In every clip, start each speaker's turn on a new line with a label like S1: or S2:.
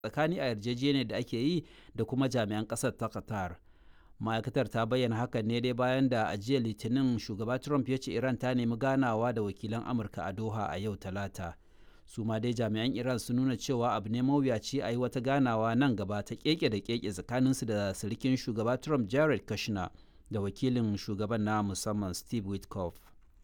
S1: tsakani a yarjejeniyar da ake yi da kuma jami'an ƙasar ta qatar ma'aikatar ta bayyana hakan ne dai bayan da a jiya litinin shugaba trump ya ce iran ta nemi ganawa da wakilan amurka a doha a yau talata su ma dai jami'an iran sun nuna cewa abu ne mawuyaci a yi wata ganawa nan gaba ta keke da keke tsakaninsu da sirikin shugaba trump jared kushner da wakilin shugaban na musamman steve witkoff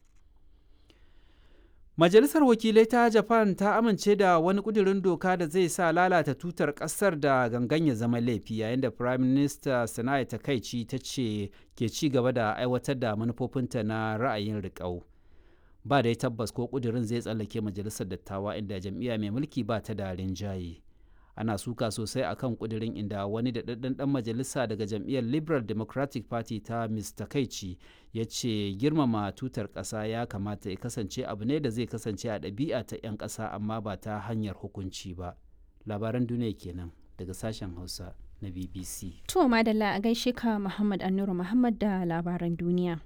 S1: majalisar wakilai ta japan ta amince da wani kudirin doka da zai sa lalata tutar kasar da gangan ya zama laifi yayin da prime minister sana'a takaici ta ce ke ci gaba da aiwatar da manufofinta na ra'ayin riƙau ba dai tabbas ko kudirin zai tsallake majalisar dattawa inda jam'iyya mai mulki ba ta da rinjaye ana suka sosai akan kudirin inda wani da ɗan ɗan majalisa daga jam'iyyar liberal democratic party ta mr kaici ya ce girmama tutar ƙasa ya kamata ya kasance abu ne da zai kasance a ɗabi'a ta 'yan ƙasa amma ba ta hanyar hukunci ba labaran duniya kenan daga sashen hausa na bbc
S2: to madalla a gaishe ka muhammad annuru muhammad da labaran duniya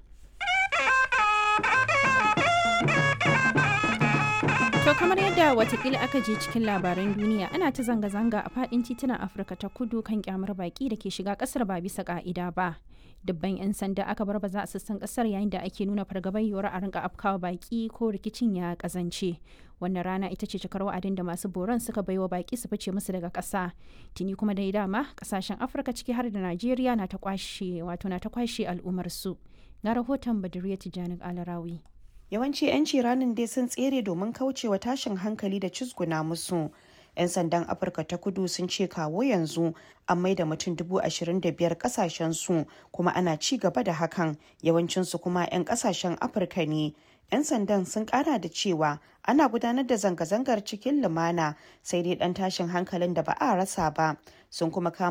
S2: To kamar yadda watakila aka je cikin labaran duniya ana ta zanga-zanga a fadin titunan Afirka ta kudu kan kyamar baki da ke shiga kasar ba bisa ka'ida ba. Dubban 'yan sanda aka bar baza a sassan kasar yayin da ake nuna fargabar yiwuwar a rinka afkawa baki ko rikicin ya kazance. Wannan rana ita ce cikar wa'adin da masu boron suka baiwa baki su fice musu daga ƙasa. Tuni kuma dai dama kasashen Afirka ciki har da Najeriya na ta kwashe wato na ta kwashe al'ummar su. Ga rahoton Baduriya Tijjani Alarawi.
S3: yawanci 'yanci ranin dai sun tsere domin kaucewa tashin hankali da cizguna musu 'yan sandan afirka ta kudu sun ce kawo yanzu an maida mutum dubu ashirin da biyar kasashen su kuma ana ci gaba da hakan yawancinsu kuma 'yan kasashen afirka ne 'yan sandan sun kara da cewa ana gudanar da zanga-zangar cikin lumana sai dai dan tashin hankalin da ba a rasa ba sun kuma kama